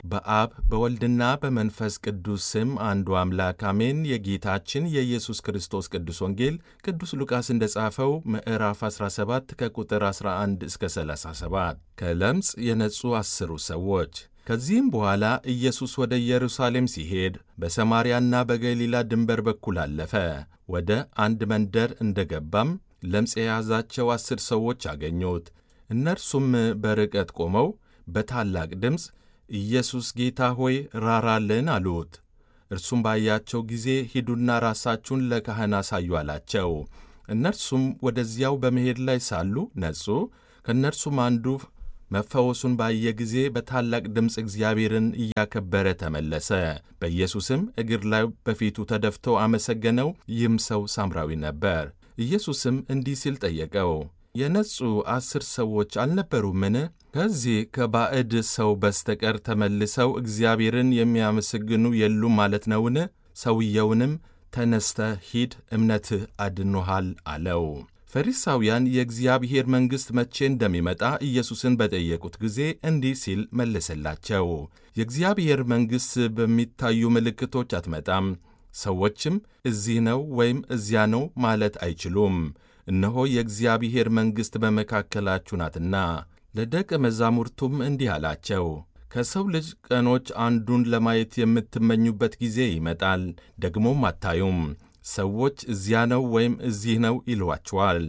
በአብ በወልድና በመንፈስ ቅዱስ ስም አንዱ አምላክ አሜን። የጌታችን የኢየሱስ ክርስቶስ ቅዱስ ወንጌል ቅዱስ ሉቃስ እንደ ጻፈው ምዕራፍ 17 ከቁጥር 11 እስከ 37 ከለምጽ የነጹ አስሩ ሰዎች። ከዚህም በኋላ ኢየሱስ ወደ ኢየሩሳሌም ሲሄድ በሰማርያና በገሊላ ድንበር በኩል አለፈ። ወደ አንድ መንደር እንደ ገባም ለምጽ የያዛቸው አስር ሰዎች አገኙት። እነርሱም በርቀት ቆመው በታላቅ ድምፅ ኢየሱስ ጌታ ሆይ ራራልን አሉት። እርሱም ባያቸው ጊዜ ሂዱና ራሳችሁን ለካህን አሳዩ አላቸው። እነርሱም ወደዚያው በመሄድ ላይ ሳሉ ነጹ። ከእነርሱም አንዱ መፈወሱን ባየ ጊዜ በታላቅ ድምፅ እግዚአብሔርን እያከበረ ተመለሰ። በኢየሱስም እግር ላይ በፊቱ ተደፍቶ አመሰገነው። ይህም ሰው ሳምራዊ ነበር። ኢየሱስም እንዲህ ሲል ጠየቀው፣ የነጹ አስር ሰዎች አልነበሩምን? ከዚህ ከባዕድ ሰው በስተቀር ተመልሰው እግዚአብሔርን የሚያመሰግኑ የሉም ማለት ነውን? ሰውየውንም ተነስተ ሂድ፣ እምነትህ አድኖሃል አለው። ፈሪሳውያን የእግዚአብሔር መንግሥት መቼ እንደሚመጣ ኢየሱስን በጠየቁት ጊዜ እንዲህ ሲል መለሰላቸው። የእግዚአብሔር መንግሥት በሚታዩ ምልክቶች አትመጣም። ሰዎችም እዚህ ነው ወይም እዚያ ነው ማለት አይችሉም። እነሆ የእግዚአብሔር መንግሥት በመካከላችሁ ናትና። ለደቀ መዛሙርቱም እንዲህ አላቸው፣ ከሰው ልጅ ቀኖች አንዱን ለማየት የምትመኙበት ጊዜ ይመጣል፣ ደግሞም አታዩም። ሰዎች እዚያ ነው ወይም እዚህ ነው ይሏችኋል።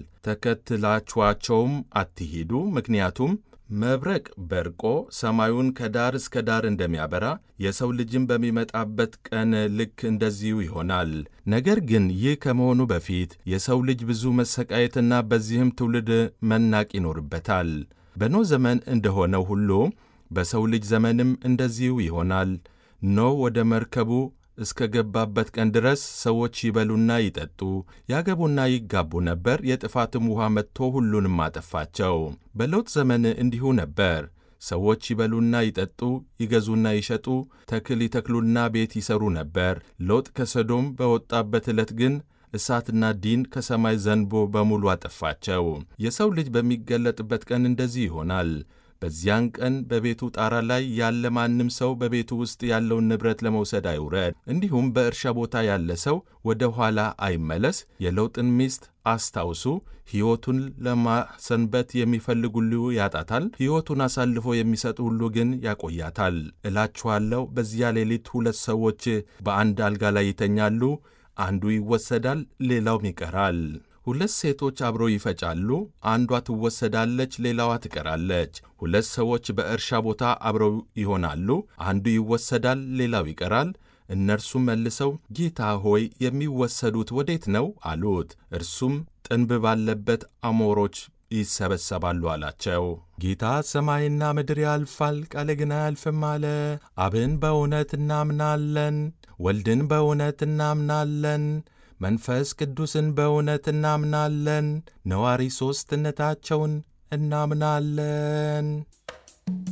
ተከትላችኋቸውም አትሂዱ። ምክንያቱም መብረቅ በርቆ ሰማዩን ከዳር እስከ ዳር እንደሚያበራ የሰው ልጅም በሚመጣበት ቀን ልክ እንደዚሁ ይሆናል። ነገር ግን ይህ ከመሆኑ በፊት የሰው ልጅ ብዙ መሰቃየትና በዚህም ትውልድ መናቅ ይኖርበታል። በኖህ ዘመን እንደሆነው ሁሉ በሰው ልጅ ዘመንም እንደዚሁ ይሆናል። ኖህ ወደ መርከቡ እስከ ገባበት ቀን ድረስ ሰዎች ይበሉና ይጠጡ ያገቡና ይጋቡ ነበር። የጥፋትም ውኃ መጥቶ ሁሉንም አጠፋቸው። በሎጥ ዘመን እንዲሁ ነበር። ሰዎች ይበሉና ይጠጡ ይገዙና ይሸጡ ተክል ይተክሉና ቤት ይሰሩ ነበር። ሎጥ ከሰዶም በወጣበት ዕለት ግን እሳትና ዲን ከሰማይ ዘንቦ በሙሉ አጠፋቸው። የሰው ልጅ በሚገለጥበት ቀን እንደዚህ ይሆናል። በዚያን ቀን በቤቱ ጣራ ላይ ያለ ማንም ሰው በቤቱ ውስጥ ያለውን ንብረት ለመውሰድ አይውረድ። እንዲሁም በእርሻ ቦታ ያለ ሰው ወደ ኋላ አይመለስ። የሎጥን ሚስት አስታውሱ። ሕይወቱን ለማሰንበት የሚፈልግ ሁሉ ያጣታል፣ ሕይወቱን አሳልፎ የሚሰጥ ሁሉ ግን ያቆያታል። እላችኋለሁ በዚያ ሌሊት ሁለት ሰዎች በአንድ አልጋ ላይ ይተኛሉ፣ አንዱ ይወሰዳል፣ ሌላውም ይቀራል። ሁለት ሴቶች አብረው ይፈጫሉ፣ አንዷ ትወሰዳለች፣ ሌላዋ ትቀራለች። ሁለት ሰዎች በእርሻ ቦታ አብረው ይሆናሉ፣ አንዱ ይወሰዳል፣ ሌላው ይቀራል። እነርሱም መልሰው ጌታ ሆይ የሚወሰዱት ወዴት ነው አሉት። እርሱም ጥንብ ባለበት አሞሮች ይሰበሰባሉ አላቸው። ጌታ ሰማይና ምድር ያልፋል፣ ቃሌ ግን አያልፍም አለ። አብን በእውነት እናምናለን፣ ወልድን በእውነት እናምናለን መንፈስ ቅዱስን በእውነት እናምናለን። ነዋሪ ሦስትነታቸውን እናምናለን።